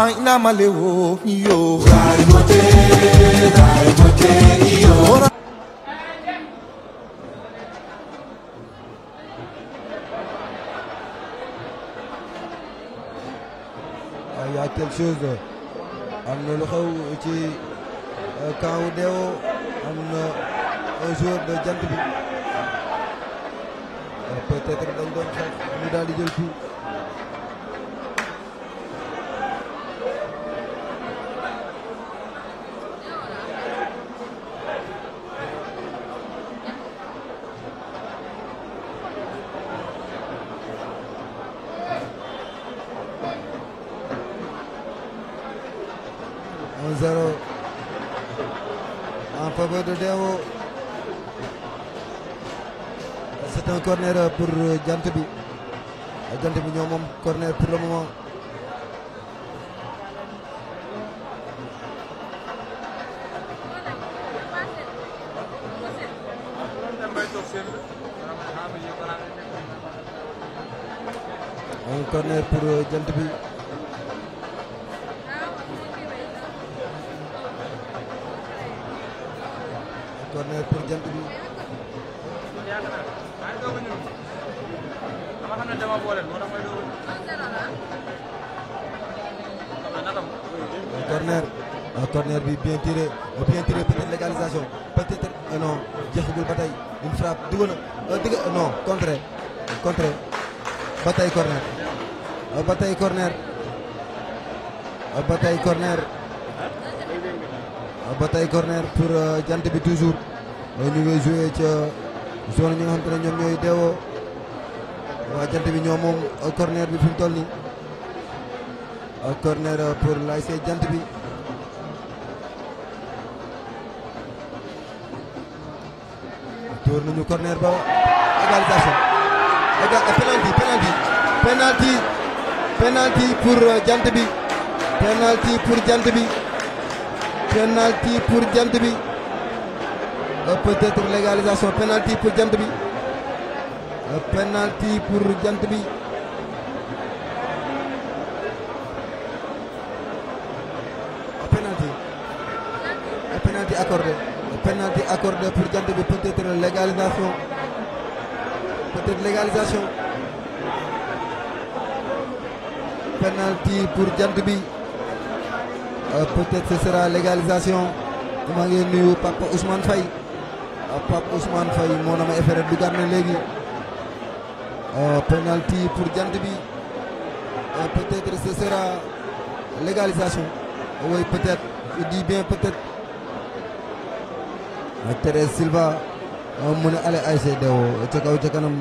ina malewo yo Dai mote, dai mote, io. il y a quelque chose am na lu xew ci camp wu Dewo am na un joueur de jant bi peut-être dañ doon xeex ñu daal di jël fii un zéro en faveur de Dewo c'est un corner pour jant bi jant bi ñoo moom corner pour le moment un corner pour jant bi corner pour jant bi corner un corner bi bien tiré bien tiré peut-être légalisation peut-être euh, non jeexagul ba tey une frappe dugg na digg non contre contre ba tey corner ba tey corner ba tey corner ba tey corner pour jant bi toujours ñu ngi joué ca zone ñi nga xam te ne ñoom ñooy deewoo waa jant bi ñoom moom corner bi fi mu toll nii corner pour l'ASC jant bi door nañu corner ba égalisation éga penalty penalty penalty penalty pour jant bi penalty pour jant bi penalty pour jant bi peut-être légalisation penalty pour jant bi penalty pour jant bi penalty penalty accordé penalty accordé pour jant bi peut-être légalisation peut-être légalisation penalty pour jant bi peut-être ce sera légalisation maa ngi nuyu Papa Ousmane Faye Papa Ousmane Faye moo na ma effet du gànna léegi penalty pour jant bi peut-être ce sera légalisation oui peut-être je dis bien peut-être Thérèse Silva mu ne ale ASC Dewo ca kaw ca kanam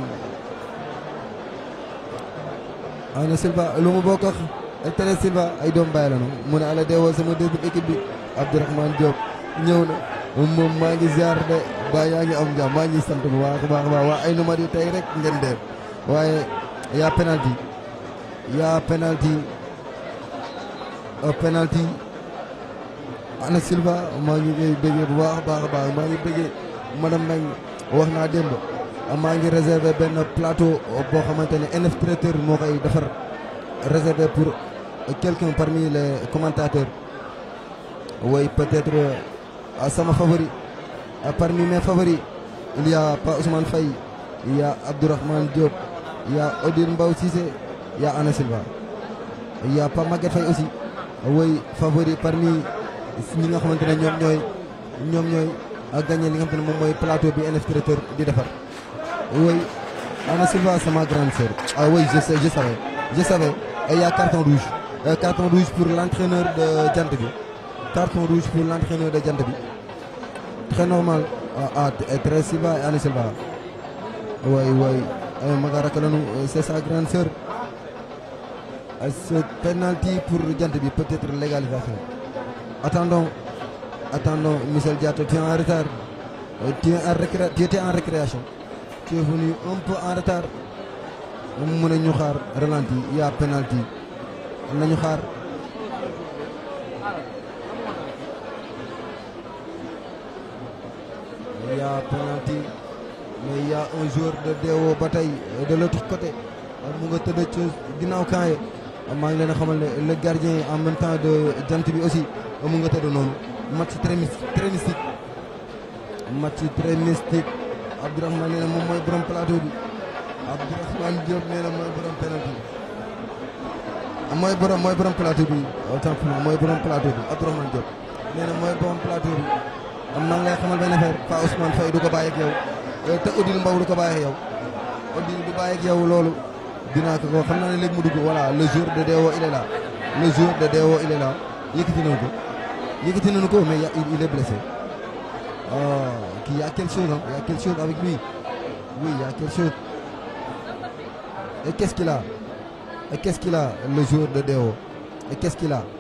ana Silva lu mu bokk ak Thérèse Silva ay doom bàyyi la noonu mu ne ale Dewo sama deuxième équipe bi Abdourahmane Diop ñëw na moom maa ngi ziar de ba yaa ngi am jàmm maa ngi sant bu baax a baax baax waa ay numéro yi tey rek ngeen dee waaye yaa penalty yaa penalty penalty ana Silva maa ngi koy bëggee bu baax a baax a baax maa ngi bëggee madame Mbengue wax naa démb maa ngi réservé benn plateau boo xamante ne NF traiteur moo koy defar réservé pour quelqu'un parmi les commentateurs oui peut-être sama favori parmi mes favoris il y a Pa Ousmane Faye il y a Abdourahmane Diop il y a Odile Mbaw Cissé il y a Ana Silva il y a Pa Maguette Faye aussi oui favori parmi ñi nga xamante ne ñoom ñooy ñoom ñooy ak gagné li nga xamante ne moom mooy plateau bi NF traiteur di defar oui Ana Silva c'est ma grande sœur ah oui je sais je savais je savais et il y a carton rouge Euh, carton rouge pour l'entraîneur de jant bi carton rouge pour l'entraîneur de jant bi très normal ah ah Thérèse Silva et Ana Silva oui oui maga rakk lañu c'est sa grande sœur ce penalty pour jant bi peut-être légalisation attendons attendons Michel Diatta tu es en retard tu es en récré tu étais en récréation tu es venu un peu en retard mu mën a ñu xaar ralenti y a penalty nañu xaar y a penalty mais y a un joueur de Dewo ba tey de l'autre côté mu nga tëdd ci ginnaaw camp yi maa ngi leen a xamal ne le gardien en même temps de jant bi aussi mu nga tëdd noonu match très mys- très mystique match très mystique Abdourahmane nee na moom mooy borom plateau bi Abdourahmane Diop nee na mooy borom penalty bi mooy borom mooy borom plateau bi autant pour moi mooy borom plateau bi Abdourahmane Diop nee na mooy borom plateau bi am maa ngi lay xamal benn affaire Pa Ousmane Faye du ko bàyyi ak yow te Odile Mbow du ko bàyyi ak yow Odile du bàyyi ak yow loolu dinaa ko ko xam naa ne léegi mu dugg voilà le jour de Dewo il est là le jour de Dewo il est là yëkkati nañu ko yëkkati nañu ko mais y a- il il est blessé ah kii y a quelque chose hein y a quelque chose avec lui oui y a quelque chose et qu'est-ce qu'il a et qu'est-ce qu'il a le jour de Dewo et qu'est-ce qu'il a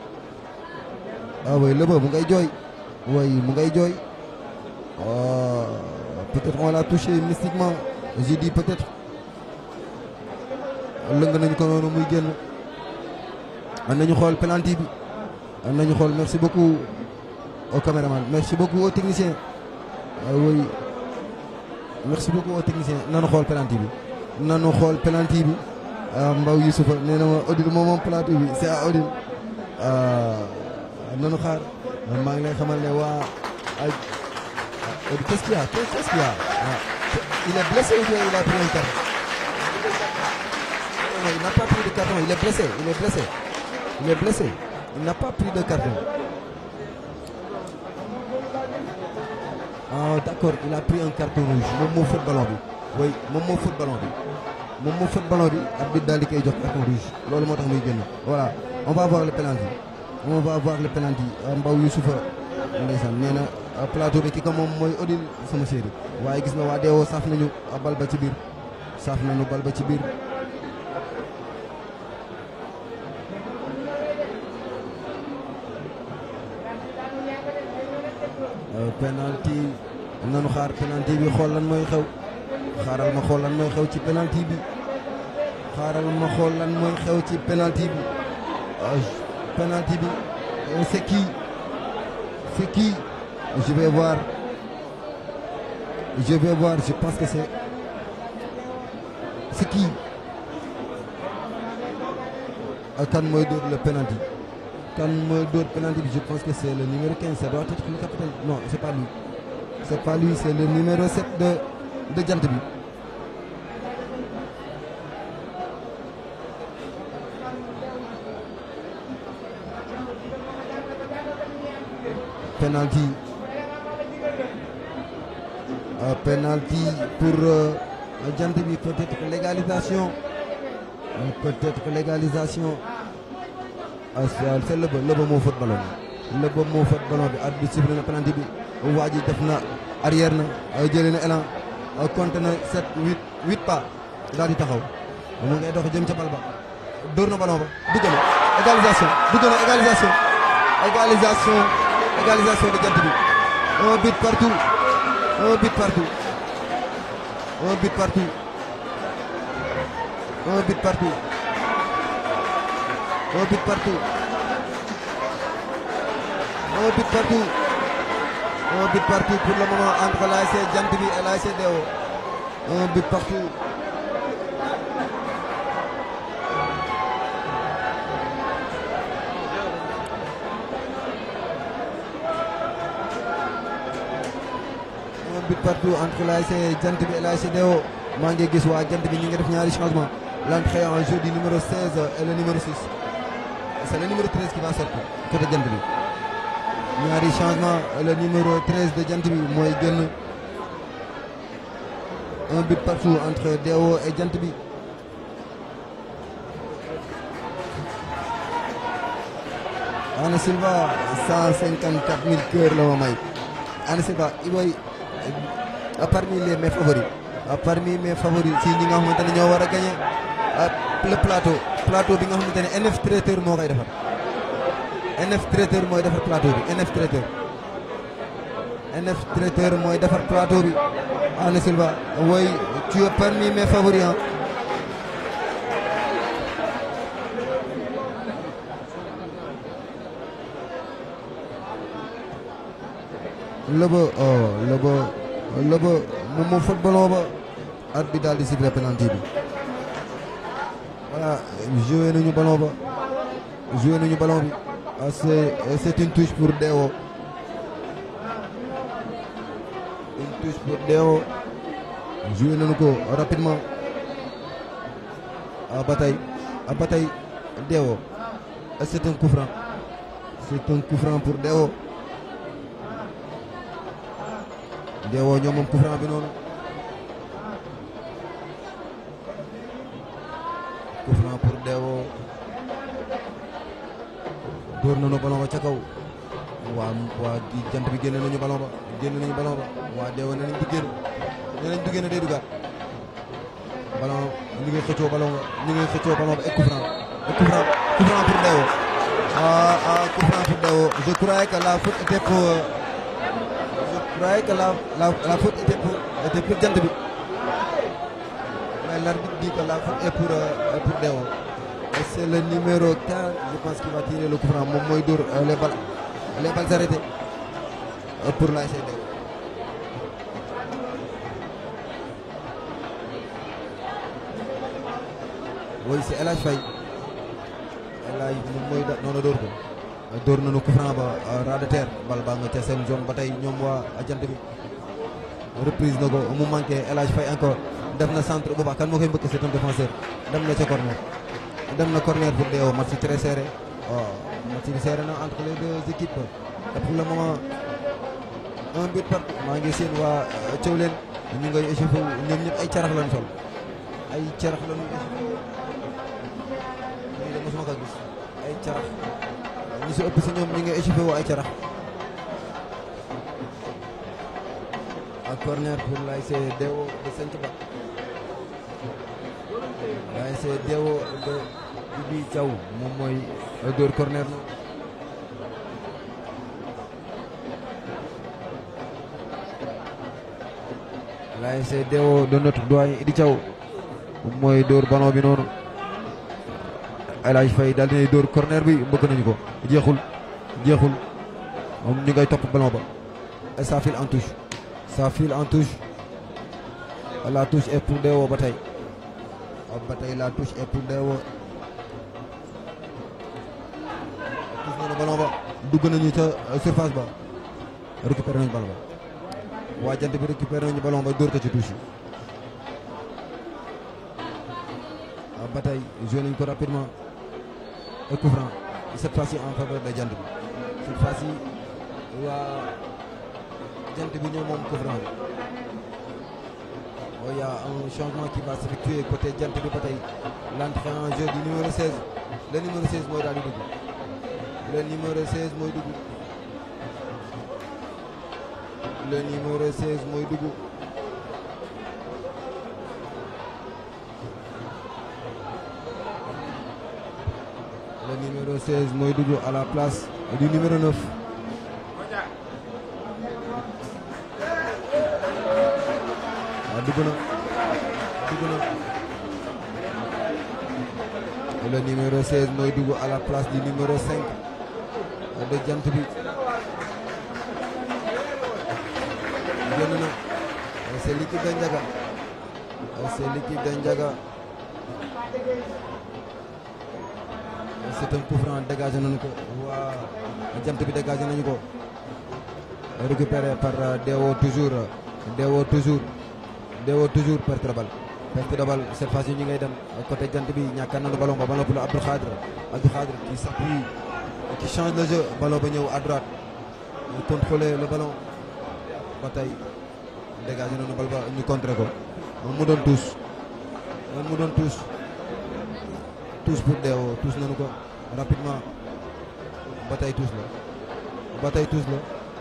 ah oui le mu ngay jooy oui mu ngay jooy ah peut-être on l'a touché mystiquement j'ai dit peut-être lëng nañu ko noonu muy génn an nañu xool penalty bi an nañu xool merci beaucoup au caméraman merci beaucoup au technicien ah oui merci beaucoup au technicien nanu xool penalty bi nanu xool penalty bi ah Mbaw Youssoufa nee na ma Odile moom moom penalty bi c'est à Odile ah nanu xaar maa ngi lay xamal ne waa ay Odile qu'est-ce qu'il y a qu'est-ce qu'il y a ah il est blessé ou bien il a pris un carton non, non, il n'a pas pris de carton, il est blessé, il est blessé. Il est blessé. Il n'a pas pris de carton. Ah d'accord, il a pris un carton rouge. moom moo fët ballon bi. oui moom moo fët ballon bi. moom moo fët ballon bi arbitre daal di koy jox carton rouge loolu moo tax muy génn. voilà on va voir le penalty. on va voir le penalty Mbaw Youssoufa ndeysaan nee na ah, plateau bi ki ko moom mooy Odile sama chéri waaye gis nga waa Dewo saaf nañu ah, bal ba ci biir saaf nañu bal ba ci biir. penalty nanu xaar penalty bi xool lan mooy xew xaaral ma xool lan mooy xew ci penalty bi xaaral ma xool lan mooy xew ci penalty bi ah, penalty bi euh, c'est qui c'est qui je vais voir je vais voir je pense que c'est c'est qui ah, kan mooy dóor le penalty kan mooy dóor penalty bi je pense que c'est le numéro 15 ça doit être le capitaine non c'est pas lui c'est pas lui c'est le numéro 7 de de jant bi penalty Euh, penalty pour euh, jant bi peut-être que légalisation Euh, peut-être que légalisation ah c'est c'est lëba lëba moo fët ballon bi lëba moo fët ballon bi at bi sifflé na penalty bi waa ji def na arrière na ay jëlee na élan ay compté na 7 8 8 pas daal di taxaw mu ngay dox jëm ca bal ba dóor na ballon ba dugg na égalisation dugg na égalisation égalisation égalisation de jant bi un but partout un but partout un but partout un but partout un but partout un but partout un but partout pour le moment entre l'ASC Jant bi et l'ASC Dewo un but partout un but partout entre l'ASC Jant bi et l'ASC Dewo maa ngi gis waa Jant bi ñu ngi def ñaari changement l'entrée en jeu du numéro 16 et le numéro 6 c'est le numéro 13 qui va sortir côté Jant bi ñaari changement le numéro 13 de Jant bi mooy génn un but partout entre Dewo et Jant bi Ana Silva 154 000 cœurs la ma may Ana Silva Iboy euh, parmi les mes favoris euh, parmi mes favoris si ñi nga xamante ne ñoo war a gagner euh, le plateau plateau bi nga xamante ne NF traiteur moo koy defar NF traiteur mooy defar plateau bi NF traiteur NF traiteur mooy defar plateau bi Ana Silva woy tu es parmi mes favoris hein. lëba oh lëba lëba moom moo fot ballon ba at bi daal di siffler penalty bi voilà joué nañu ballon ba joué nañu ballon bi ah, c'est c'est une touche pour Dewo une touche pour Dewo joué nañu ko rapidement ah ba tey ah ba tey Dewo ah, c'est un coup franc c'est un coup franc pour Dewo Dewo ñoom moom coup franc bi noonu coup franc pour Dewo dóor nañu ballon ba ca kaw waa waa di jant bi génne nañu ballon ba génne nañu ballon ba waa Dewo nee nañ du génn nee nañ du génn day dugaat ballon ñu ngi xëccoo ballon ba ñu ngi xëccoo ballon ba et coup franc et coup franc coup franc pour Dewo ah ah coup franc pour Dewo je croyais que la faute était pour je croyais que la la la faute était pour était pour jant bi mais l'arbitre dit que la faute est pour euh, pour Dewo et c'est le numéro 15 je pense qu'il va tirer le coup franc moom mooy dóor euh, les balles les balles arrêtées euh, pour l'ASC Dewo oui c'est El Hadj Faye El Hadj moom mooy da noonu dóor ko dóor nañu coup franc ba ras de terre bal baa nga ca seen zone ba tey ñoom waa jant bi reprise na ko mu manqué El Hadj Faye encore def na centre bu baax kan moo koy mbëkk c'est un défenseur dem na ca corner dem na corner pour Dewo match très serré waaw match bi serré na entre les deux équipes et pour le moment un but partout maa ngi seen waa Thiaw leen ñu ngay échauffé ñoom ñëpp ay carax lañu sol ay carax lañu échauffé lii de mosuma ko gis ay carax ñu si ëpp si ñoom ñu ngi échauffé woo ay carax ak corner pour l'ASC Dewo de Santhiaba l'ASC Dewo de Ibi Thiaw moom mooy dóor corner na l'ASC Dewo de notre doyen Idi Thiaw moom mooy dóor ballon bi noonu El Hadj Faye daal dinay dóor corner bi mbëkk nañu ko jeexul jeexul moom ñu ngay topp ballon ba et ça file en touche ça file en touche la touche est pour Dewo ba tey ba tey la touche est pour Dewo touche nañu ballon ba dugg nañu ca surface ba récupéré nañu ballon ba waa jant bi récupéré nañu ballon ba dóor ko ci touche yi ba tey joué nañu ko rapidement et coup franc cette fois-ci en faveur de jant bi cette fois-ci waa jant bi ñoo moom coup franc bi oh, y a un changement qui va s'effectuer côté jant bi ba tey l'entrée en jeu du numéro 16 le numéro 16 mooy daal di dugg le numéro 16 mooy dugg le numéro 16 mooy dugg le numéro 16 mooy dugg à la place du numéro 9 waaw dugg na dugg na le numéro 16 mooy dugg à la place du numéro 5 de jant bi génn na c'est l'équipe de Ndiaga c'est l'équipe de Ndiaga c'est un coup franc dégagé nañu ko waa jant bi dégagé nañu ko récupéré par Dewo toujours Dewo toujours Dewo toujours perte de balle perte de balle cette fois-ci ñu ngay dem côté jant bi ñàkk nañu ballon ba ballon pour Abdou Khadre Abdou Khadre qui s'appuie qui change le jeu ballon ba ñëw à droite ñu contrôler le ballon ba tey dégagé nañu bal ba ñu contré ko moom mu doon touche moom mu doon touche touche pour Dewo touche nañu ko rapidement ba tey touche la ba tey touche la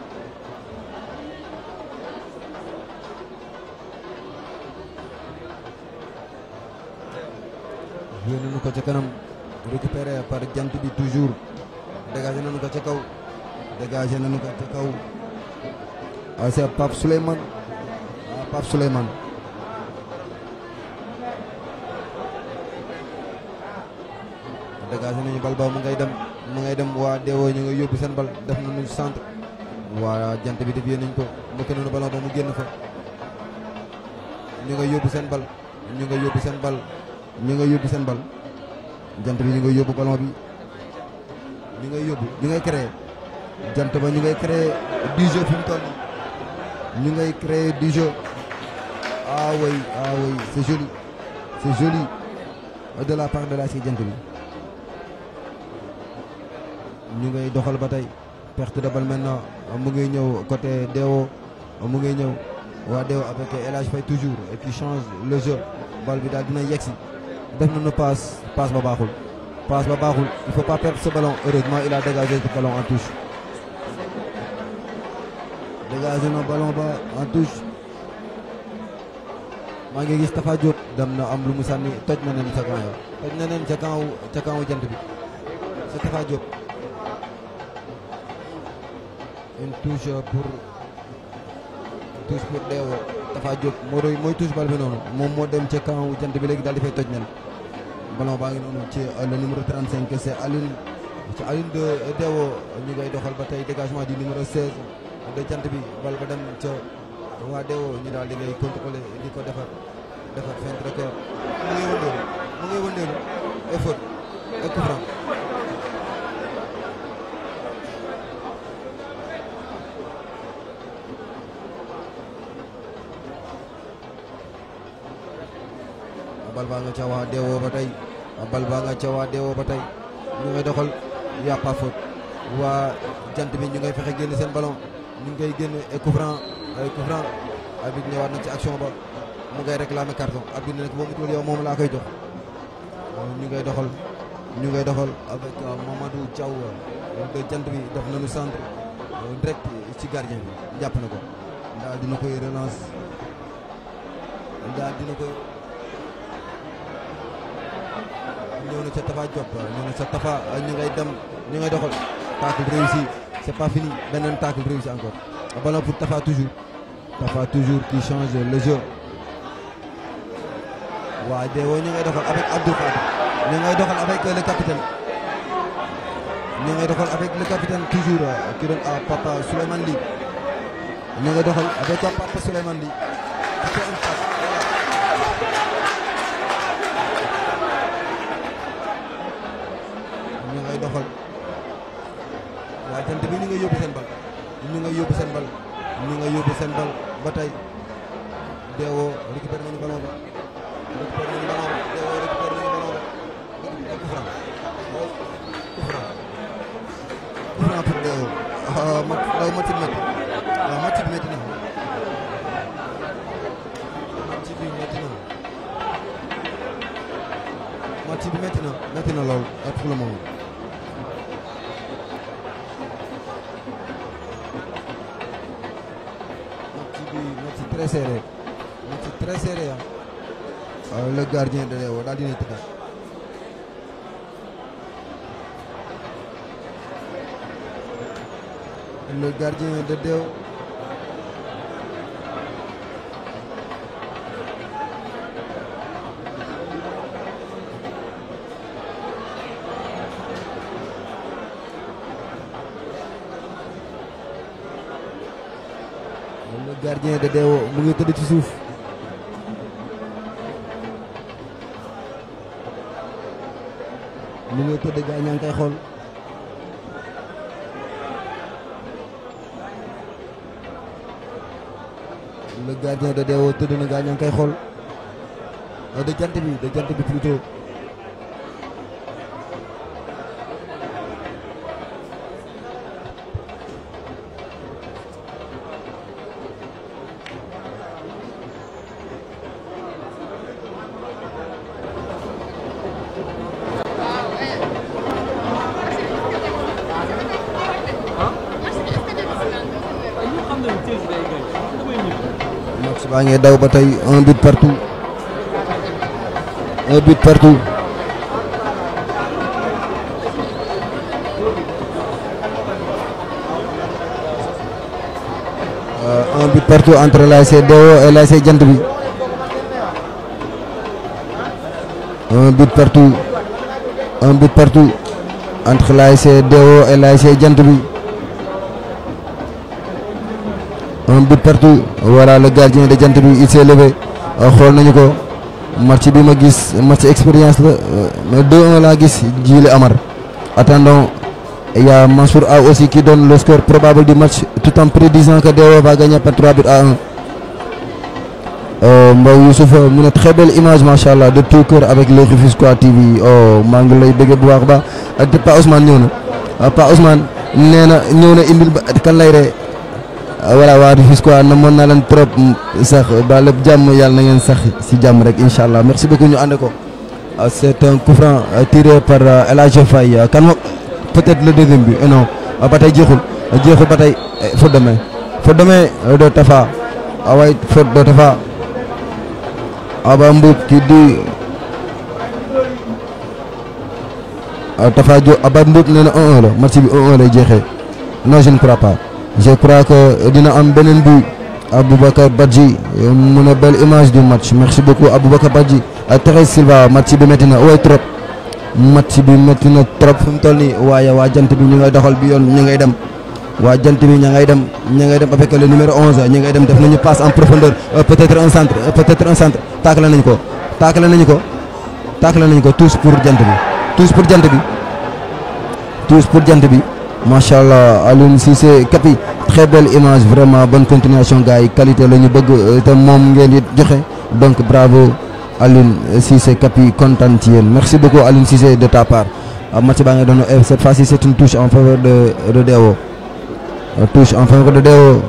joué nañu ko ca kanam récupéré par jant bi toujours dégagé nañu ko ca kaw dégagé nañu ko ca kaw ah c'est Pape Souleymane ah Pape Souleymane dégagé nañu bal ba mu ngay dem mu ngay dem waa Dewo ñu ngay yóbbu seen bal def nañu centre waa jant bi dévié nañ ko mbëkk nañu ballon ba mu génn fa ñu ngay yóbbu seen bal ñu ngay yóbbu seen bal ñu ngay yóbbu seen bal jant bi ñu ngay yóbbu ballon bi ñu ngay yóbbu ñu ngay créer jant ba ñu ngay créer du jeu fi mu toll nii ñu ngay créer du jeu ah oui ah oui c'est joli c'est joli de la part de la si jant bi ñu ngay doxal ba tey perte de balle maintenant mu ngi ñëw côté Dewo mu ngi ñëw waa Dewo avec El Hadj Faye toujours et puis change le jeu bal bi daal dina yegsi def nañu passe passe ba baaxul passe ba baaxul il faut pas perdre ce ballon heureusement il a dégagé ce ballon en touche dégagé na ballon ba en touche maa ngi gis Tafa Diop dem na am lu mu sànni toj na nen ca camp ya toj na nen ca camp ca camp jant bi c'est Tafa Diop une touche pour touche pour Dewo Tafa Diop moo doy mooy touche bal bi noonu moom moo dem ca camp jant bi léegi daal di fay toj nen ballon baa ngi noonu ci le numéro 35 c'est Alioune ci Alioune de Dewo ñu ngay doxal ba tey dégagement du numéro 16 de jant bi bal ba dem ca waa Dewo ñu daal di ngay contrôler di ko defar defar feinte de corps mu ngay wëndeelu mu ngay wëndeelu et faute et coup franc bal baa nga ca waa Dewo ba tey bal baa nga ca waa Dewo ba tey ñu ngay doxal y a pas faute waa jant bi ñu ngay fexe génn seen ballon ñu ngay génn et coup franc ay coup franc arbitre ñëwaat na ci action ba mu ngay réclamer carton arbitre ne nag boo mutuwul yow moom laa koy jox ñu ngay doxal ñu ngay doxal avec Mamadou Thiaw de jant bi def nañu centre direct ci gardien bi jàpp na ko daal dina koy relance daal dina koy ñëw na ca Tafa Diop ñëw na ca Tafa ñu ngay dem ñu ngay doxal tacle réussi c'est pas fini beneen tacle réussi encore ballon pour Tafa toujours Tafa toujours qui change le jeu waa Dewo ñu ngay doxal avec Abdou Fati ñu ngay doxal avec le capitaine ñu ngay doxal avec le capitaine toujours qui donne à Papa Souleymane Ly ñu ngay doxal avec Papa Souleymane Ly qui fait une passe ñu ngay doxal waa jant bi ñu ngay yóbbu seen bal ñu ngay yóbbu seen bal ñu ngay yóbbu seen bal ba tey Dewo récupéré nañu ballon ba récupéré nañu ballon ba Dewo récupéré nañu ballon ba coup franc coup franc coup franc pour Dewo ah mat daw match bi métti waaw match bi métti na match bi métti na match bi métti na métti na lool pour le moment match bi match très serré match très serré ah le gardien de Dewo daal dina tëddaat le gardien de Dewo le gardien de Dewo mu ngi tëdd ci suuf mu ngi tëdd gaa ñaa ngi koy xool le gardien de Dewo tëdd na gaa ñaa ngi koy xool de jant bi de jant bi plutôt match baa ngi daw ba tey un but partout un but partout Euh, un but partout entre l'ASC Dewo et l'ASC Jant bi un but partout un but partout entre l'ASC Dewo et l'ASC Jant bi un but partout voilà le gardien de jant bi il s'est levé xool nañu ko match bi ma gis match expérience la mais 2-1 laa gis Djily Amar attendons il y a Mansour A aussi qui donne le score probable du match tout en prédisant que DEO va gagner par 3 buts à 1 Euh, Mbaw Youssouf mu ne très belle image macha allah de tout cœur avec le Rufisquois TV oh maa ngi lay bëgg bu baax a baax ak Pa Ousmane ñëw na ah, Pa Ousmane nee na ñëw na indil ba kan lay ree ah, voilà waa Rufisquois namoon naa leen trop mm, sax ba lépp jàmm yàlla na ngeen sax si jàmm rek incha allah merci beaucoup ñu ànd ko ah, c'est un coup franc euh, tiré par euh, El Hadj Faye euh, kan moo peut-être le deuxième but euh, non ah, ba tey jeexul jeexul ba tey eh, faute de main faute de main euh, de Tafa ah waay faute de Tafa. Aba Mboup qui dit ah Tafa Diop Aba Mboup nee na 1-1 la match bi 1-1 lay jeexee non je ne crois pas je crois que dina am beneen but Aboubacar Badji mu ne belle image du match merci beaucoup Aboubacar Badji ak Thérèse Silva match bi métti na waaye trop match bi métti na trop fi mu toll nii waaye waa jant bi ñu ngay doxal bi yoon ñu ngay dem waa jant bi ña ngay dem ña ngay dem avec le numéro 11 ña ngay dem def nañu passe en profondeur euh, peut-être un centre euh, peut-être un centre taakale nañu ko taakale nañu ko taakale nañu ko tous pour jant bi tous pour jant bi tous pour jant bi macha allah Alioune Cissé Kapi très belle image vraiment bonne continuation gars yi qualité la ñu bëgg euh, te moom ngeen di joxe donc bravo Alioune Cissé Kapi kontaan ci yéen merci beaucoup Alioune Cissé de ta part ah, match baa ngi doon eh, cette fois-ci c'est une touche en faveur de de Deo Euh, touche en faveur de Deo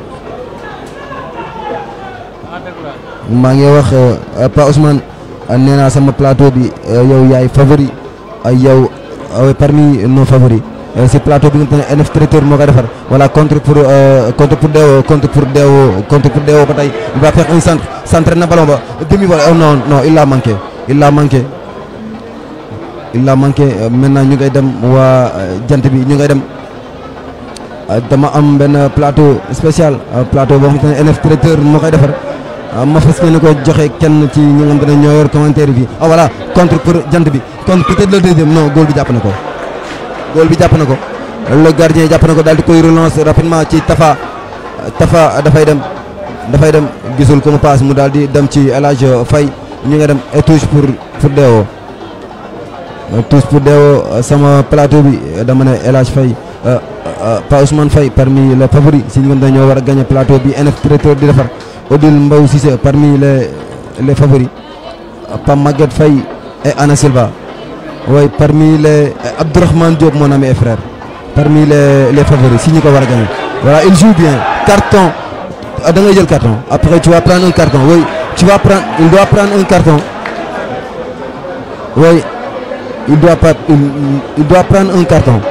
maa ngi wax euh, Pa Ousmane euh, nee naa sama plateau bi euh, yow yaay favori ay yow euh, parmi nos favoris Euh, si plateau bi nga xam ne NF traiteur moo koy defar voilà contre pour euh, contre pour Deo contre pour Deo contre pour Deo ba tey il va faire un centre centre na ballon ba demi volée oh non non il l'a manqué il l'a manqué il l'a manqué Euh, maintenant ñu ngay dem waa euh, jant bi ñu ngay dem Uh, dama am benn plateau spécial uh, plateau boo xamante ne NF traiteur moo koy defar uh, ma fas yéene ko joxe kenn ci ñi nga xamante ne ñoo yor commentaire bi ah voilà contre pour jant bi contre peut-être le deuxième non góol bi jàpp na ko góol bi jàpp na ko le gardien jàpp na ko daal di koy relance rapidement ci Tafa Tafa dafay dem dafay dem gisul ko mu passe mu daal di dem ci El Hadj Faye ñu nga dem et touche pour pour Deo tous pour Deo sama plateau bi dama ne El Hadj Faye Pa Ousmane Faye parmi les favoris si ñu dañoo war a gagner plateau bi NF traiteur di defar Odile Mbaw Cissé parmi les les favoris Pa Maguette Faye et Anna Silva oui parmi les Abdourahmane Diop mon ami et frère parmi les les favoris si ñu ko war a gagner voilà il joue bien carton ah, da ngay jël carton après tu vas prendre un carton oui tu vas prendre il doit prendre un carton oui il doit pas il, il doit prendre un carton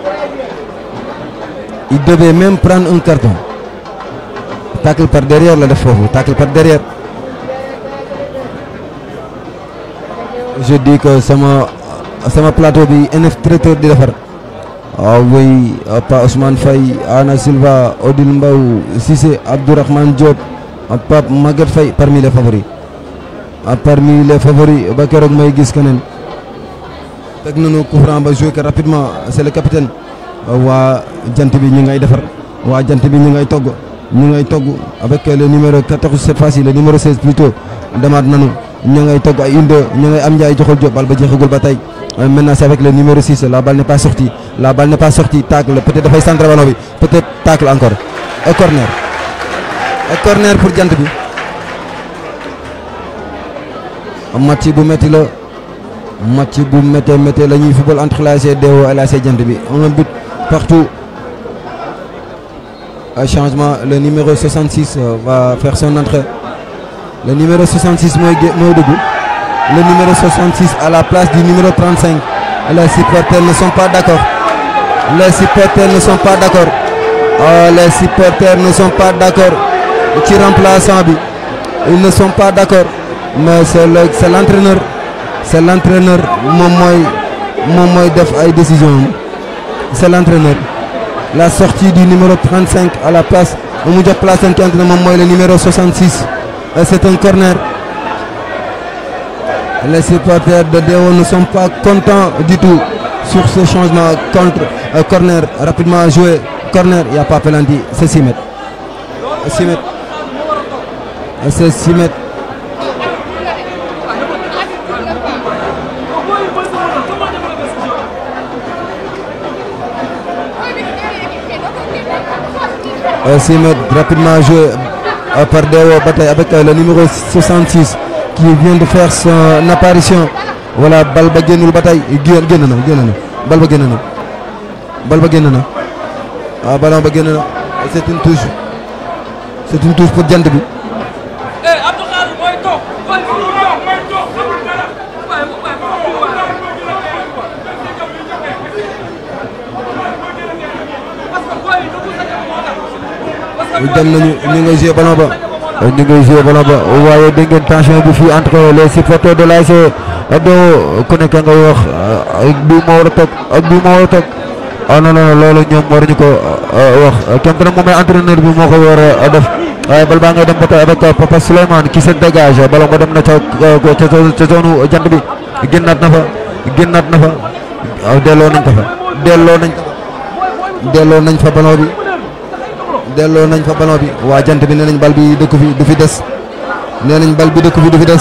il devait même prendre un carton tacle par derrière la def foofu tacle par derrière je dis que sama sama plateau bi NF traiteur di defar ah oui ah, Pa Ousmane Faye Ana Silva Odile Mbaw Cissé Abdourahmane Diop ah, Pape Maguette Faye parmi les favoris ah, parmi les favoris ba keroog may gis keneen teg nañu coup franc ba joué que rapidement c'est le capitaine waa jant bi ñu ngay defar waa jant bi ñu ngay togg ñu ngay togg avec le numéro 14 cette fois-ci le numéro 16 plutôt demaat nañu ñu ngay togg ay une deux ñu ngay am njaay joxal Diop bal ba jeexagul ba tey Euh, maintenant c'est avec le numéro 6 la balle n'est pas sortie la balle n'est pas sortie tacle peut-être dafay centre ballon bi peut-être tacle encore et corner et corner pour jant bi match bu métti la match bu méttee méttee la ñuy football entre l'ASC Deo et l'ASC jant bi un but partout un changement le numéro 66 euh, va faire son entrée le numéro 66 mooy gé mooy dugg le numéro 66 à la place du numéro 35 les supporters ne sont pas d'accord les supporters ne sont pas d'accord oh, les supporters ne sont pas d'accord ci remplaçant bi ils ne sont pas d'accord mais c'est le c'est l'entraîneur c'est l'entraîneur moom mooy moom mooy def ay décisions c'est l'entraîneur la sortie du numéro 35 à la place mu jox place seen kent ne moom mooy le numéro 66 et c'est un corner les supporters de Deo ne sont pas contents du tout sur ce changement contre euh, corner rapidement joué corner il n'y a pas penalty c'est 6 mètres 6 mètres c'est 6 mètres 6 mètres rapidement joué par Dewo ba tey avec le numéro 66 qui vient de faire son apparition voilà bal ba génnul ba tey génn génn na génn na bal ba génn na bal ba génn na waaw ballon ba génn na c'est une touche c'est une touche pour jant bi eh Abdou Khadre mooy toog mooy toog mooy toog xamul dara waaye waaye dem nañu ñu ngay joué ballon ba ñu ngay joué ballon ba waaye dégg ngeen tension bi fii entre les supporters de l'ASC Dewo ku nekk ngay wax ak bii moo war a toog ak bii moo war a toog ah non non loolu ñoom waruñu ko wax kenn nag moom ay entraîneur bi moo ko war a def waaye bal baa ngay dem ba tey avec Papa Souleymane qui se dégage ballon ba dem na ca ca ca zone jant bi génnaat na fa génnaat na fa waaw delloo nañ ko fa delloo nañ ko fa delloo nañ fa ballon bi delloo nañ fa ballon bi waa jant bi nee nañ bal bi dëkk fi du fi des nee nañ bal bi dëkk fi du fi des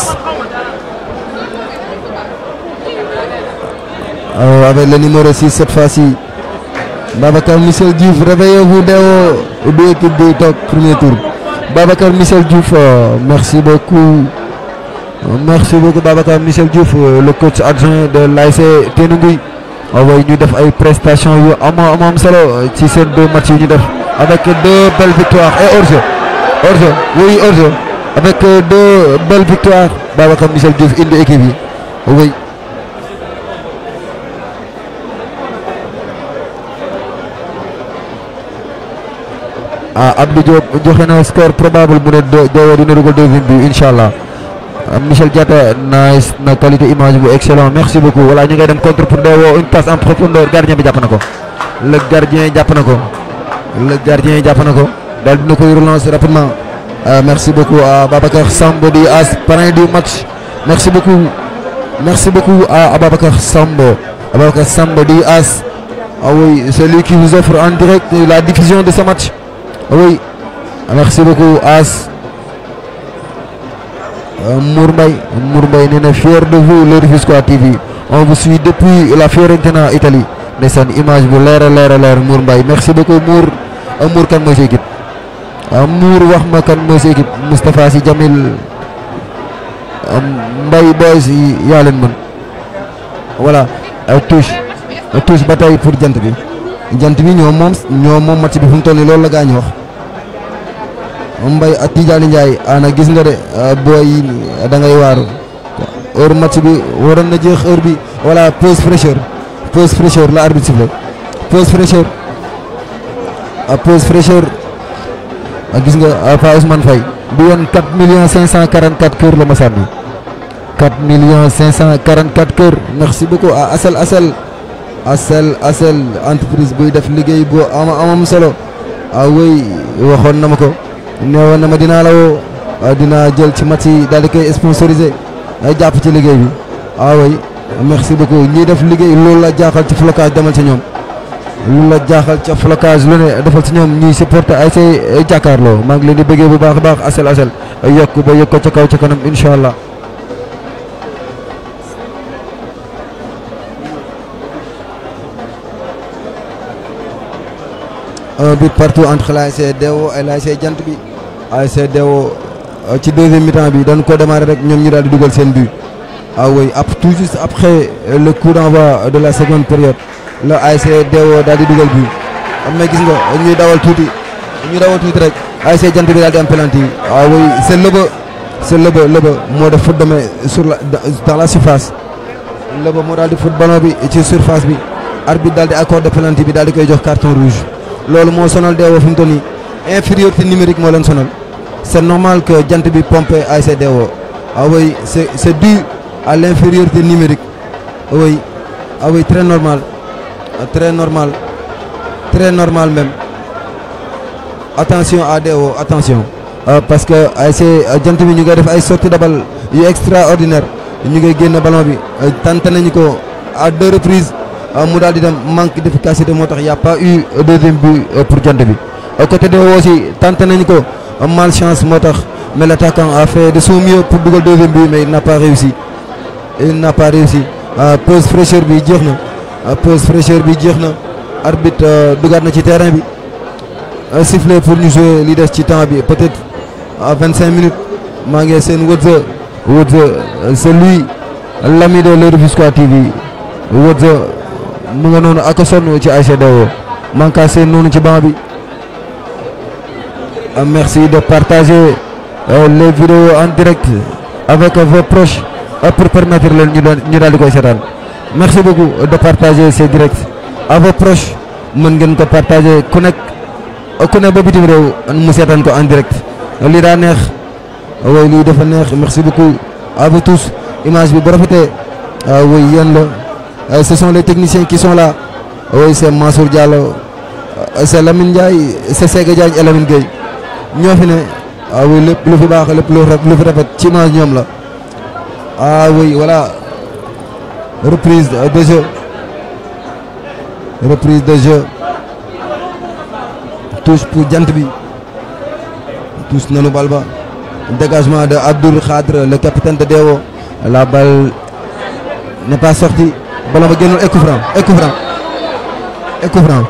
avec le numéro 6 cette fois-ci Babacar Michel Diouf réveillez-vous Dewo du équipe bi toog premier tour Babacar Michel Diouf merci beaucoup merci beaucoup Babacar Michel Diouf le coach adjoint de l'ASC Tenunguy way ñu def ay prestations yu am am am solo ci seen deux matchs yu ñu def avec deux belles victoires et hors-jeu hors-jeu oui hors-jeu avec deux belles victoires Babacar Michel Diouf indi équipe yi oui ah Abdou Diop joxe na score probable mu ne Dewo dina dugal deuxième but incha allah Michel Diatta nice na qualité image bu excellent merci beaucoup voilà ñu ngay dem contre pour Dewo une passe en profondeur gardien bi jàpp na ko le gardien jàpp na ko le gardien jàpp na ko daal dina koy relancer rapidement merci beaucoup à Babacar Sambo di as parrain du match merci beaucoup merci beaucoup à Babacar Sambo Babacar Sambo di as ah oui celui qui vous offre en direct la diffusion de ce match oui merci beaucoup as Mour Mbaye Mour Mbaye nee na fier de vous le Rufisquois TV on vous suit depuis la Fiorentina Italie ndeysaan image bu leer a leer a leer Mour Mbaye merci beaucoup Mour Mour kan mooy sa équipe Mour wax ma kan mooy sa équipe Moustapha Sy Jamil Mbaye boys yaa leen mën voilà touche touche ba tey pour jant bi jant bi ñoo moom ñoo moom match bi fu mu toll nii loolu la gaañ wax Mbaye ak Tidiane Ndiaye ana gis nga de booy yi da ngay waaru heure match bi waroon na jeex heure bi voilà pause fraîcheur pause fraîcheur la arbitre sifflé pause fraîcheur pause fraîcheur gis nga Pa Ousmane Faye bi yoon 4 millions 544 kër la ma sànni 4 millions 544 kër merci beaucoup à Asel Asel Asel Asel entreprise buy def liggéey bu am amam solo ah oui waxoon na ma ko neewoon na ma dinaa la woo dinaa jël ci match yi daal di koy sponsorisé ay jàpp ci liggéey bi ah oui merci beaucoup ñiy def liggéey loolu la jaaxal ci flocage demal ci ñoom loolu la jaaxal ca flocage lu ne defal ci ñoom ñuy supporter ay say jàkkaarloo maa ngi leen di bëggee bu baax a baax Asel Asel yokk ba yokk ko ca kaw ca kanam incha allah. un but partout entre l'ASC Dewo et l'ASC Jant bi ASC Dewo ci deuxième mi-temps bi dañ ko démarrer rek ñoom ñu daal di dugal seen but ah oui ap tout juste après le coup d'envoi de la seconde période la ASC Dewo daal di dugal but am na gis nga ñuy dawal tuuti ñuy dawal tuuti rek ASC Jant bi daal di am penalty ah oui c'est Leba c'est Leba Leba moo def faute de main sur la dans la surface Leba moo daal di foot ballon bi ci surface bi arbitre daal di accordé penalty bi daal di koy jox carton rouge loolu moo sonal Dewo fi mu toll nii infériorité numérique moo leen sonal c'est normal que jant bi pompé ASC Dewo ah oui c'est c'est dû à l'infériorité numérique oui ah oui très normal très normal très normal même attention à Dewo attention parce que ASC jant bi ñu ngi def ay sorties de balle yu extraordinaire ñu ngi génne ballon bi tenté nañu ko à deux reprises mu daal di dem manque d'efficacité moo tax y a pas eu deuxième but pour jant bi côté Dewo aussi tenté nañu ko malchance moo tax mais l'attaquant a fait de son mieux pour dugal deuxième but mais il n'a pas réussi il n'a pas réussi pause fraîcheur bi jeex na pause fraîcheur bi jeex na arbitre dugaat na ci terrain bi euh, siffler pour ñu jouer li des ci temps bi peut-être à 25 minutes maa ngi seen Wodza Wodza euh, c'est lui l'ami de le Rufisquois TV Wodza mu nga noonu ak a sonn ci ASC Dewo maa ngi kaa seen noonu ci banc bi Euh, merci de partager euh, les vidéos en direct avec vos proches euh, pour permettre leen ñu doon ñu daal di koy seetaan merci beaucoup de partager ces directs à vos proches mën ngeen ko partager ku nekk ku ne ba bitim réew mu seetaan ko en direct lii daa neex way lii dafa neex merci beaucoup à vous tous image bi bu rafetee oui yéen la ce sont les techniciens qui sont là oui c'est Mansour Diallo c'est Lamine Ndiaye c'est Sega Diagne et Lamine Gueye ñoo fi ne ah oui lépp lu fi baax lépp lu raf- lu fi rafet ci image ñoom la ah oui voilà reprise de jeu reprise de jeu touche pour jant bi touche nanu bal ba dégagement de Abdoul Khadre le capitaine de Dewo la balle n'est pas sortie ballon ba génnul et coup franc et coup franc et coup franc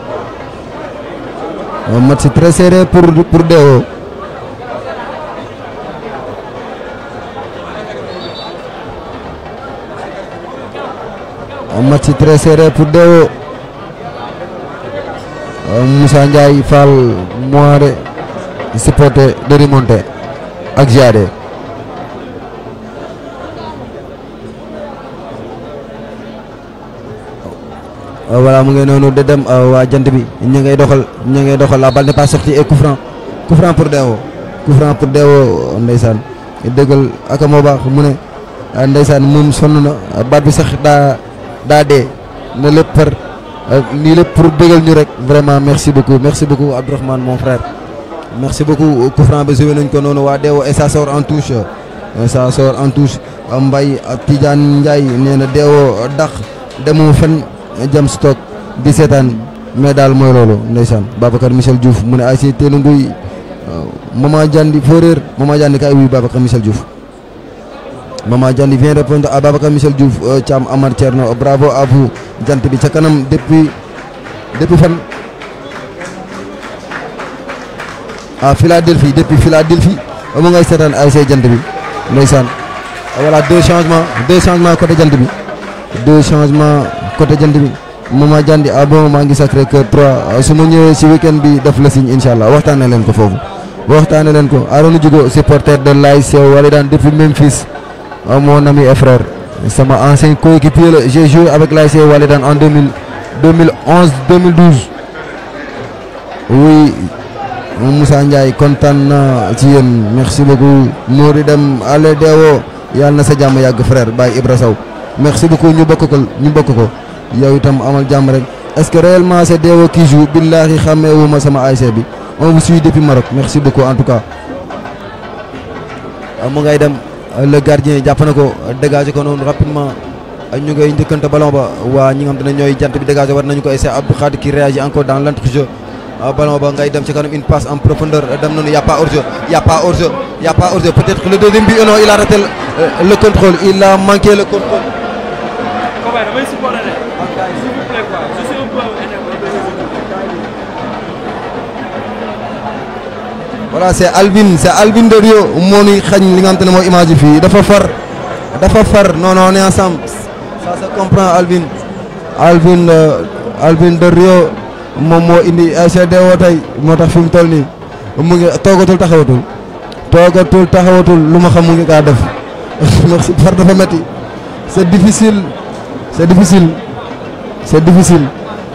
un match très serré pour pour Dewo un match très serré pour Dewo Euh, Moussa Ndiaye Fall Moire supporter de remonter ak Jade Euh, voilà mu ngi noonu de dem euh, waa jant bi ñu ngay doxal ñu ngay doxal la balle n'est pas sortie et coup franc coup franc pour Dewo coup franc pour Dewo ndeysaan dëggal ak moo baax mu ne ah, ndeysaan moom sonn na baat bi sax daa daa dee na lépp par lii lépp pour bëggal ñu rek vraiment merci beaucoup merci beaucoup Abdourahmane mon frère merci beaucoup coup franc ba joué nañ ko noonu waa Dewo et ça sort en touche Euh, ça sort en touche Mbaye ak Tidiane Ndiaye nee na Dewo dax demu fen jam stock di seetaan mais daal mooy loolu ndeysaan Babacar Michel Diouf mu ne ay si teenu nguy Maman Diandi foo réer Maman Diandi kay wuy Babacar Michel Diouf Maman Diandi vient répondre à Babacar Michel Diouf euh, Thiam Amar Thierno bravo à vous jant bi ca kanam depuis depuis fan ah Philadelphie depuis Philadelphie mu ngay seetaan ay say jant bi ndeysaan voilà deux changements deux changements côté jant bi deux changements côté jant bi Maman Diandi ah bon maa ngi Sacré Cœur 3 su ma ñëwee si week-end bi def la signe incha allah waxtaanee leen ko foofu waxtaanee leen ko Arona Diogo supporter de l'ASC Walidane depuis Memphis ah, mon ami et frère sama ancien coéquipier la j'ai joué avec l'ASC Walidane en 2000 2011 2012 oui Moussa Ndiaye kontaan na ci yéen merci beaucoup Nouri dem ale Dewo yàlla na sa jàmm yàgg frère Baye Ibra Sow merci beaucoup ñu bokk ko ñu bokk ko yow itam amal jàmm rek est-ce que réellement c'est Dewo qui joue billahi xàmmeewuma sama ASC bi on vous suit depuis Maroc merci beaucoup en tout cas mu ngay dem le gardien jàpp na ko dégagé ko noonu rapidement ñu ngay njëkkante ballon ba waa ñi nga xam te ne ñooy jant bi dégagé war nañu ko essayer Abdou Khadre qui réagit encore dans l'entrejeu ballon ba ngay dem ci kanam une passe en profondeur dem nañu y a pas hors-jeu y a pas hors-jeu y a pas hors-jeu peut-être que le deuxième but non il a raté le, le contrôle il a manqué le contrôle Copain, damay supporter de. S'il vous plaît quoi, je suis un peu énervé. voilà c'est Alvin c'est Alvin de Rio moo ñuy xañ li nga xam te ne mooy image yi fii dafa far dafa far non non on est ensemble ça se comprend Alvin Alvin euh, Alvin de Rio moom moo indi ASC Dewo tey moo tax fi mu toll nii mu ngi toogatul taxawatul toogatul taxawatul lu ma xam mu ngi kaa def merci far dafa metti c'est difficile c'est difficile c'est difficile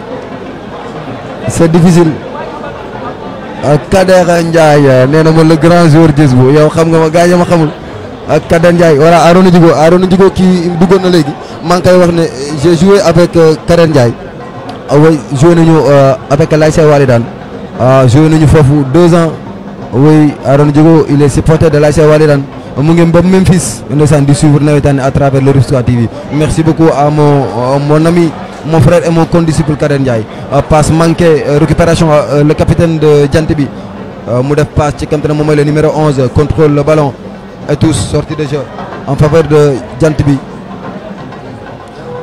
c'est difficile ak Kader Ndiaye nee na ma le grand joueur jës bu yow xam nga ma gars yi ma xamul ak Kader Ndiaye voilà Arona Djigo Arona Djigo kii duggoon na léegi maa ngi koy wax ne j'ai joué avec euh, Kader Ndiaye ah oui joué nañu euh, avec l'ASC Walidane ah joué nañu foofu deux ans oui Arona Djigo il est supporter de l'ASC Walidane mu ngi ba Memphis ndeysaan di suivre nawetaan à travers le Rufisquois TV merci beaucoup à mon euh, mon ami mon frère et mon condisciple Kader Ndiaye euh, passe manquée euh, récupération euh, le capitaine de Jant bi euh, mu def passe ci kam te ne moom mooy le numéro 11 contrôle le ballon et tous sortie de jeu en faveur de Jant bi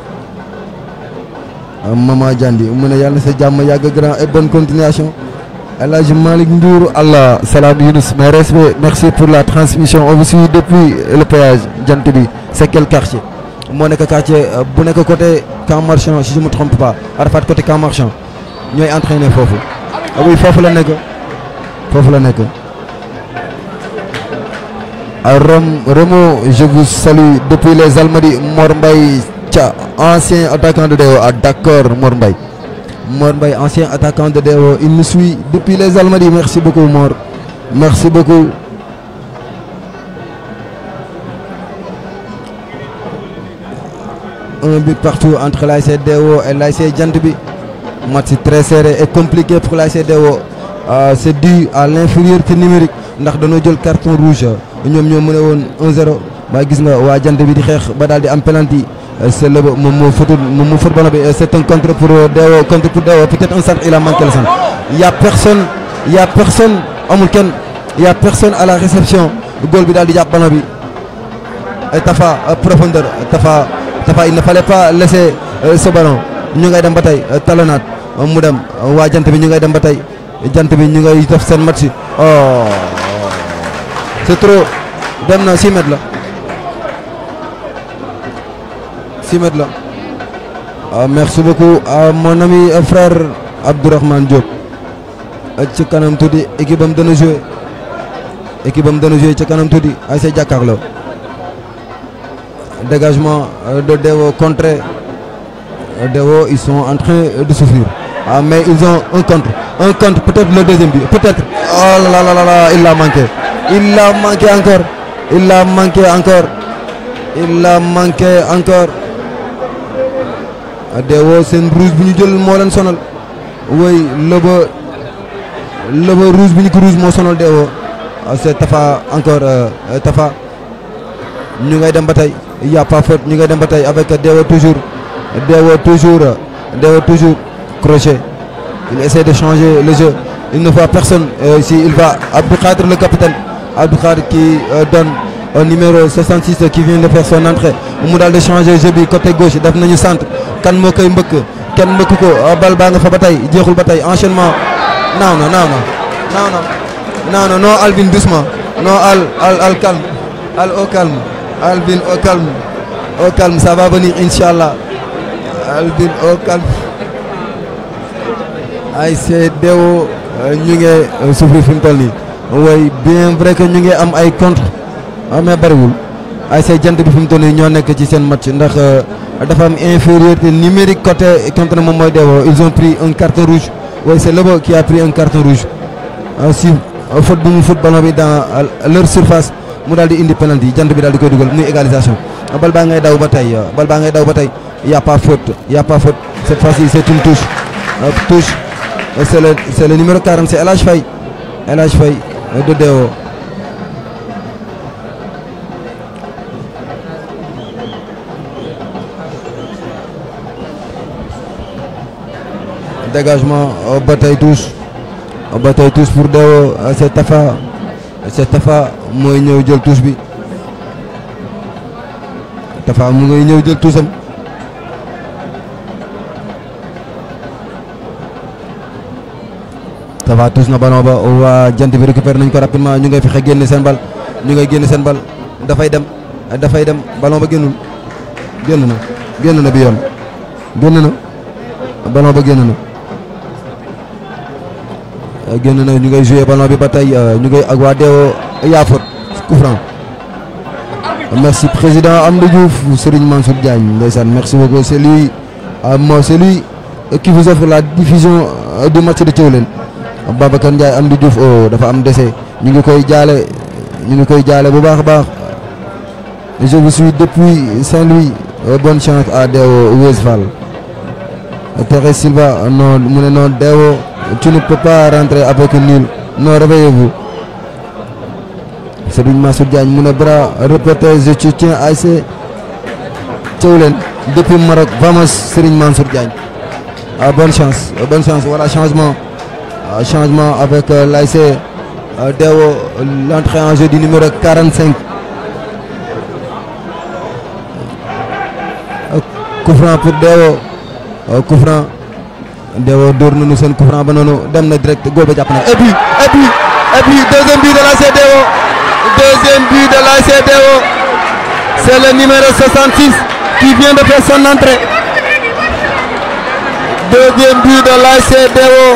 Euh, Mama Diandi mu ne yàlla na sa jàmm yàgg grand et bonne continuation El Hadj Malick Ndour Allah salam Younous mes respects merci pour la transmission on vous suit depuis le péage jant bi c'est quel quartier moo nekk quartier euh, bu nekk côté Camp Marchand si je me trompe pas Arafat côté Camp Marchand ñooy entraîné foofu ah oui foofu la nekk foofu la nekk à Rome Remo je vous salue depuis les Almadies Mor Mbaye Thia ancien attaquant de Deo ah d'accord Mor Mbaye Mor Mbaye ancien attaquant de Deo il nous suit depuis les Almadies merci beaucoup Mor merci beaucoup un but partout entre l'ASC Deo et l'ASC Jant bi match très serré et compliqué pour l'ASC Deo Euh, c'est dû à l'infériorité numérique ndax dañoo jël carton rouge ñoom ñoo mën a woon 1-0 ba gis nga waa jant bi di xeex ba daal di am penalty Euh, c'est le moom moo fotul moom moo fot ballon bi Euh, c'est un contre pour euh, Deo contre pour Deo peut-être un centre il a manqué le centre il y a personne il y a personne amul kenn il y a personne à la réception goal bi daal di jàpp ballon bi Euh, Tafa euh, profondeur Tafa Tafa il ne fallait pas laisser euh, ce ballon ñu ngay dem ba tey euh, talonnaat euh, mu dem euh, waa jant bi ñu ngay dem ba tey jant bi ñu ngay def seen match oh c'est trop dem na 6 mètres la 6 mètres la ah, merci beaucoup à mon ami euh, frère Abdourahmane Diop Euh, ci kanam tuuti équipe am dana jouer équipe am dana jouer ci kanam tuuti ay say jàkkaarloo dégagement euh, de Deo contre euh, Deo ils sont en train de souffrir ah mais ils ont un contre un contre peut-être le deuxième but peut-être oh là là là là il l'a manqué il l'a manqué encore il l'a manqué encore il l'a manqué encore ah, Deo seen rouge bi ñu jël moo leen sonal woy lëba lëba rouge bi ñu ko rouge moo sonal Deo ah, c'est Tafa encore euh, euh, Tafa ñu ngay dem ba tey il y a pas faute ñu ngay dem ba tey avec Deo toujours Deo toujours Deo toujours crochet il essaie de changer le jeu il ne voit personne euh, ici il va Abdou Khadr le capitaine Abdou Khadr qui euh, donne au numéro 66 qui vient de faire son entrée mu daal de changer jeu bi côté gauche def nañu centre kan moo koy mbëkk kenn mbëkk ko ah, bal baa nga fa ba tey jeexul ba tey enchaînement non non non non non non non non Alvin doucement non al al al calme al au calme Alvin au calme au calme ça va venir inchallah Alvin au calme ay c'est Deo euh, ñu ngi euh, souffrir fi mu toll nii way bien vrai que ñu ngi am ay contre ah, mais bariwul ay c'est jant bi fi mu toll nii ñoo nekk ci seen match ndax euh, dafa am infériorité numérique côté contre moom mooy Deo ils ont pris un carton rouge way c'est Lebo qui a pris un carton rouge ah, si euh, faute bu mu foot ballon bi dans euh, leur surface mu daal di indi penalty jant bi daal di koy dugal muy égalisation ah, bal baa ngay daw ba tey euh, bal baa ngay daw ba tey y a pas faute y a pas faute cette fois-ci c'est une touche Euh, touche Euh, c'est le c'est le numéro 40 c'est El Hadj Faye El Hadj Faye euh, de Deo dégagement euh, ba tey touche euh, ba tey touche pour Deo euh, c'est Tafa c'est Tafa mooy ñëw jël touche bi Tafa mu ngay ñëw jël touche am Tafa touche na ballon ba waa jant bi récupère nañ ko rapidement ñu ngay fexe génne seen bal ñu ngay génne seen bal dafay dem dafay dem ballon ba génnul génn na génn na bi yoon génn na ballon ba génn na Euh, génn na ñu ngay jouer ballon bi ba tey euh, ñu ngay ak waa Deo yaa faute coup franc merci président Amdou Diouf Serigne Mansour Diagne ndeysaan merci beaucoup c'est lui euh, moi c'est lui euh, qui vous offre la diffusion euh, du match de Thiawlène Babacar Ndiaye Amdou Diouf oh dafa am décès ñu ngi koy jaale ñu ngi koy jaale bu baax a baax je vous suis depuis Saint-Louis Euh, bonne chance à Deo Westphal Thérèse Silva non mu ne non Deo tu ne peux pas rentrer avec un nul non réveillez-vous Serigne Mansour Diagne mu ne bras répété je te tiens à essayer Thiawlène depuis Maroc vamos Serigne Mansour Diagne ah bonne chance euh, bonne chance voilà changement Ah, changement avec euh, l'ASC euh, Deo l'entrée en jeu du numéro 45 Euh, coup franc pour Deo Euh, coup franc Dewo dóor nañu seen coup franc ba noonu dem na direct góobe jàpp na et puis et puis et puis deuxième but de l'ASC Dewo deuxième but de l'ASC Dewo c'est le numéro 66 qui vient de faire son entrée deuxième but de l'ASC Dewo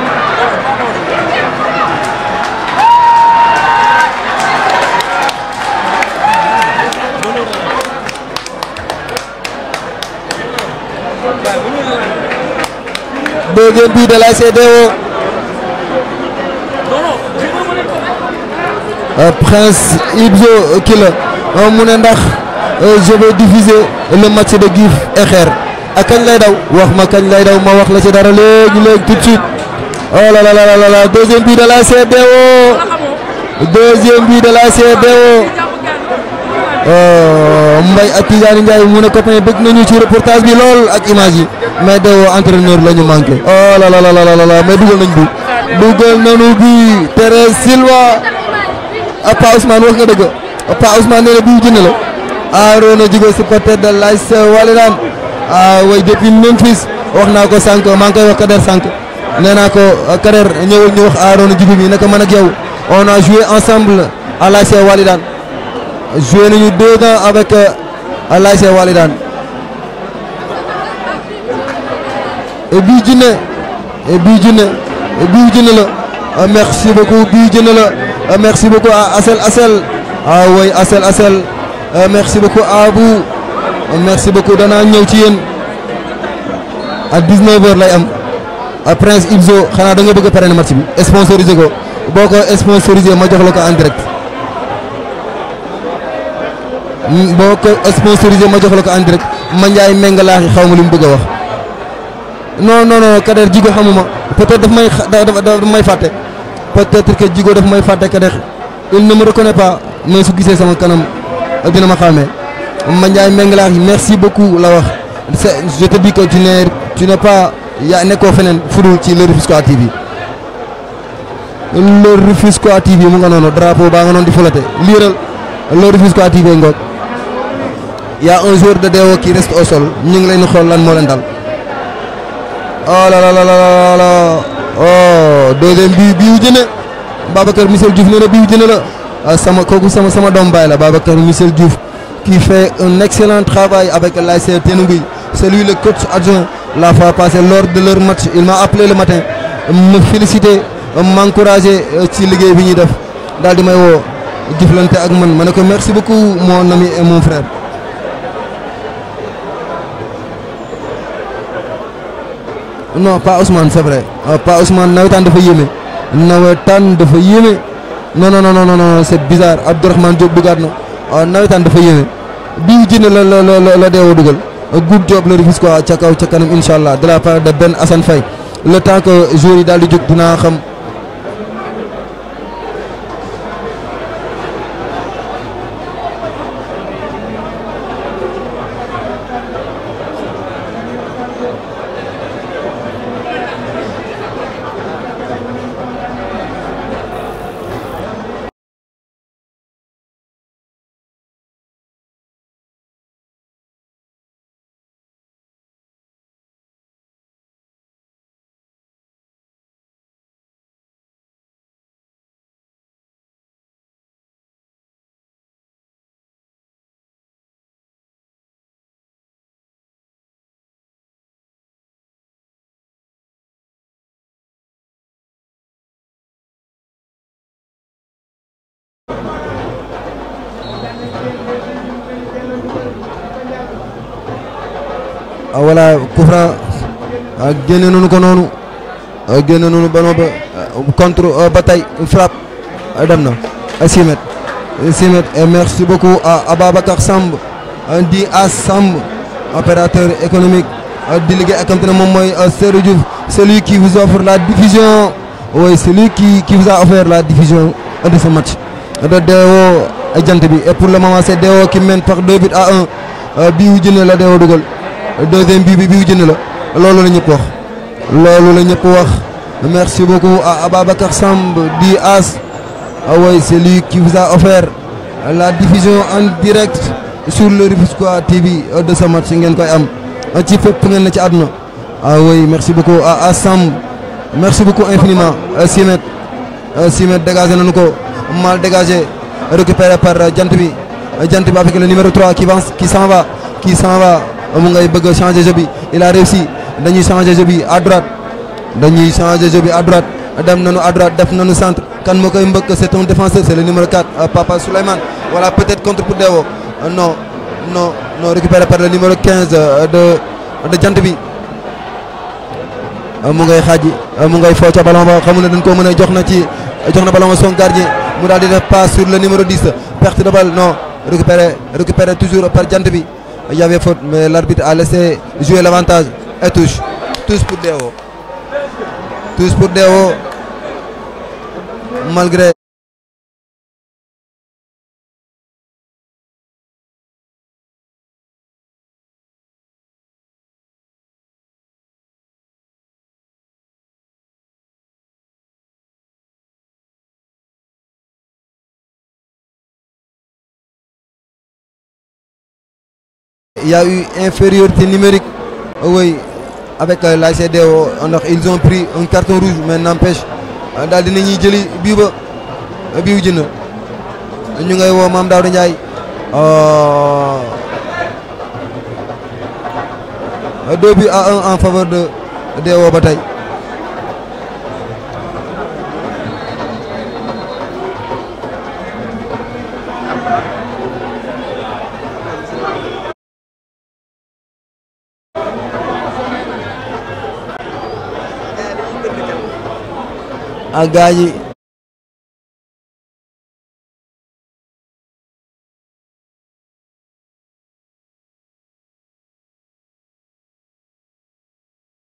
deuxième but de l'ASC Dewo Euh, Prince Ibzo kii la mu ne ndax euh, je vais diffuser le match de Gif et Xeer ak kañ lay daw wax ma kañ lay daw ma wax la ci dara léegi léegi tout de suite oh là là là là là deuxième but de l'ASC Dewo deuxième but de l'ASC Dewo oh Mbaye ak Tidiane Ndiaye mu ne copain bëgg nañu ci reportage bi lool ak image yi mais Dewo entraîneur la ñu manqué oh là là là là là mais dugal nañ bu dugal nañu bi Thérèse Silva. ah Pa Ousmane wax nga dëgg Pa Ousmane nee na bii jënd la Arona Djigo supporter de l'AS Walidane ah way depuis Memphis wax naa ko sànq maa ngi koy wax Kader sànq nee naa ko Kader ñëwal ñu wax Arona Djigo mi naka man ak yow on a joué ensemble à l'AS Walidane joué nañu deux ans avec l'AS Walidane et bii jënd et bii jënd bii jënd la merci beaucoup bii jënd la. Euh, merci beaucoup à Assel Assel ah oui Assel Assel euh, merci beaucoup à Abou euh, merci beaucoup danaa ñëw ci yéen à 19h lay am à Prince Ibzo xanaa da nga bëgg a pare match bi sponsorisé ko boo ko sponsorisé ma jox la ko en direct boo ko sponsorisé ma jox la ko en direct ma njaay mengalaaxi xaw ma li mu bëgg a wax non non non Kader Djigo xamuma peut-être daf may daf daf may fàtte. peut-être que Djigo daf may fàtte Kader il ne me reconnaît pas mais su gisee sama kanam dina ma xàmmee ma Ndiaye Mengelaax yi merci beaucoup la wax c'est je te dis que tu n'es tu n'es pas yaa nekkoo feneen fudul ci le Rufisquois TV le Rufisquois TV mu nga noonu drapeau baa nga noonu di fulate liiral le Rufisquois TV ngoog y a un joueur de Dewo qui reste au sol ñu ngi leen xool lan moo leen dal oh là là là là là oh deuxième bi biu jëne Babacar Michel Diouf nee na biu jëne la sama kooku sama sama doom baay la Babacar Michel Diouf qui fait un excellent travail avec l'ASC Tenouguy c'est lui le coach adjoint la fois passée lors de leur match il m'a appelé le matin me féliciter m'encourager ci liggéey bi ñuy def daal di may woo jëflante ak man ma ne ko merci beaucoup mon ami et mon frère non pas Ousmane c'est vrai pas Ousmane nawetaan dafa yéeme nawetaan dafa yéeme non non non non non c'est bizarre Abdourahmane Diop dugaat na nawetaan dafa yéeme bii jënd la la la la deewoo dugal good job le Rufisquois ca kaw ca kanam incha allah de la part de Ben Assane Faye le temps que jour yi daal di jóg dinaa xam. voilà coup franc génne nañu ko noonu génne nañu ballon ba contre ba tey frappe dem na 6 mètres 6 mètres et merci beaucoup à Ababacar Samb di à Samb opérateur économique di liggéey ak ne moom mooy Seydou Diouf celui qui vous offre la diffusion oui celui qui qui vous a offert la diffusion de ce match de Dewo jant bi et pour le moment c'est Dewo qui mène par 2 buts à 1 bii wu jëne la Dewo dugal deuxième bii bi bii wu jëne la loolu la ñëpp wax loolu la ñëpp wax merci beaucoup à Ababacar Samb di As ah oui c'est lui qui vous a offert la diffusion en direct sur le Rufisquois TV de ce match ngeen koy am ci fépp ngeen na ci àdduna ah oui merci beaucoup à à Sam merci beaucoup infiniment Simet Simet dégagé nañu ko mal dégagé récupéré par jant bi jant bi avec le numéro 3 qui va qui s'en va qui s'en va mu ngay bëgg a changer jeu bi il a réussi dañuy changer jeu bi à droite dañuy changer jeu bi à droite dem nañu à droite def nañu centre kan moo koy mbëkk c'est un défenseur c'est le numéro 4 Papa Souleymane voilà peut-être contre pour Dewo non non non récupéré par le numéro 15 de de jant bi mu ngay xaaji mu ngay foo ca ballon ba xamul ne dañ koo mën a jox na ci jox na ballon ba son gardien mu daal di def passe sur le numéro 10 perte de balle non récupéré récupéré toujours par jant bi il y avait faute mais l'arbitre a laissé jouer l'avantage et touche tous pour Dewo tous pour Dewo malgré il y a eu infériorité numérique oui avec euh, l'ACDO ndax ils ont pris un carton rouge mais n'empêche daal dinañuy jëli bii ba bii wu jënd ñu ngay woo Mame Daouda Ndiaye deux buts à un en faveur de DO ba tey ak gaa yi